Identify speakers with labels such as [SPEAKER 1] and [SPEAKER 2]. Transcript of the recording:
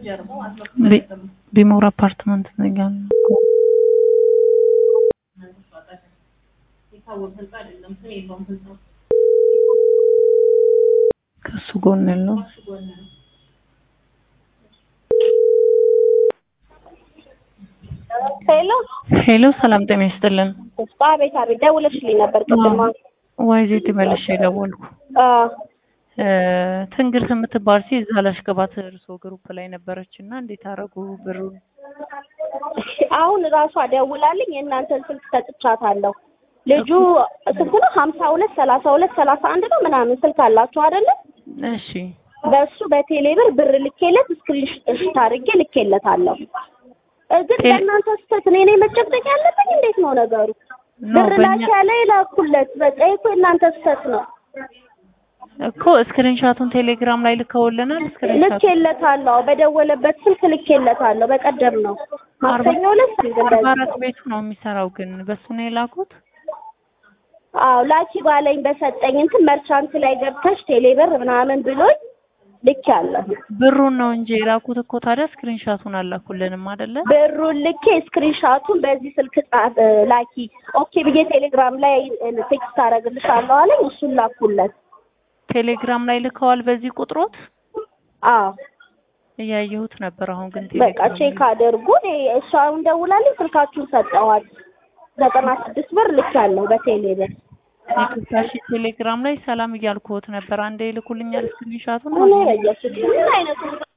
[SPEAKER 1] ቢ- ቢሞር አፓርትመንት ነኝ ያለው። ከሱ ጎን ያለው
[SPEAKER 2] ሄሎ
[SPEAKER 1] ሄሎ፣ ሰላም ጤና ይስጥልን።
[SPEAKER 2] አቤት አቤት፣ ደውለሽልኝ ነበር ቅድም።
[SPEAKER 1] ዋይዜት መልሼ ደወልኩ።
[SPEAKER 2] አ
[SPEAKER 1] እ ትንግርት የምትባል ሴት እዛ ላሽገባት እርሶ ግሩፕ ላይ ነበረች እና እንዴት አደረጉ ብሩን?
[SPEAKER 2] አሁን ራሷ ደውላልኝ የእናንተን ስልክ ሰጥቻታለሁ። ልጁ ስልክ ነው ሀምሳ ሁለት ሰላሳ ሁለት ሰላሳ አንድ ነው ምናምን ስልክ አላችሁ አይደለ?
[SPEAKER 1] እሺ
[SPEAKER 2] በእሱ በቴሌብር ብር ልኬለት ስክሪንሾት አድርጌ ልኬለታለሁ። እ ግን
[SPEAKER 1] ቴሌ-
[SPEAKER 2] በእናንተ ስህተት እኔ ነኝ መጨቅጨቅ ያለብኝ? እንዴት ነው ነገሩ?
[SPEAKER 1] ኖ
[SPEAKER 2] ብር ላኪ
[SPEAKER 1] በእኛ
[SPEAKER 2] ያለ ይላኩለት። በቃ ይሄ እኮ የእናንተ ስህተት ነው።
[SPEAKER 1] እኮ ስክሪንሻቱን ቴሌግራም ላይ ልከውልናል። ስክሪንሻቱ
[SPEAKER 2] ልኬለታለሁ። በደወለበት ስልክ ልኬለታለሁ። በቀደም ነው ማክሰኞ ዕለት
[SPEAKER 1] አርባ አራት ቤቱ ነው የሚሰራው ግን በሱ ነው የላኩት።
[SPEAKER 2] አዎ ላኪ ባለኝ በሰጠኝ እንትን መርቻንት ላይ ገብተሽ ቴሌብር ምናምን ብሎኝ ልክ ያለ
[SPEAKER 1] ብሩን ነው እንጂ የላኩት እኮ ታዲያ ስክሪንሻቱን አላኩልንም አይደለ?
[SPEAKER 2] ብሩን ልኬ ስክሪንሻቱን በዚህ ስልክ ጻፍ ላኪ ኦኬ ብዬ ቴሌግራም ላይ ቴክስት አደርግልሻለሁ አለኝ። እሱን ላኩለት።
[SPEAKER 1] ቴሌግራም ላይ ልከዋል በዚህ ቁጥሮት
[SPEAKER 2] አዎ
[SPEAKER 1] እያየሁት ነበር። አሁን ግን
[SPEAKER 2] በቃ
[SPEAKER 1] ቴሌግራም
[SPEAKER 2] ቼክ አድርጉ። እኔ እሷ አሁን ደውላልኝ ስልካችሁን ሰጠኋት። ዘጠና ስድስት ብር ልክ ያለው በቴሌብር
[SPEAKER 1] የክታሽ ቴሌግራም ላይ ሰላም እያልኩት ነበር። አንዴ ይልኩልኛል ስክሪንሻቱን
[SPEAKER 2] ምን በየሱስ ምን አይነቱ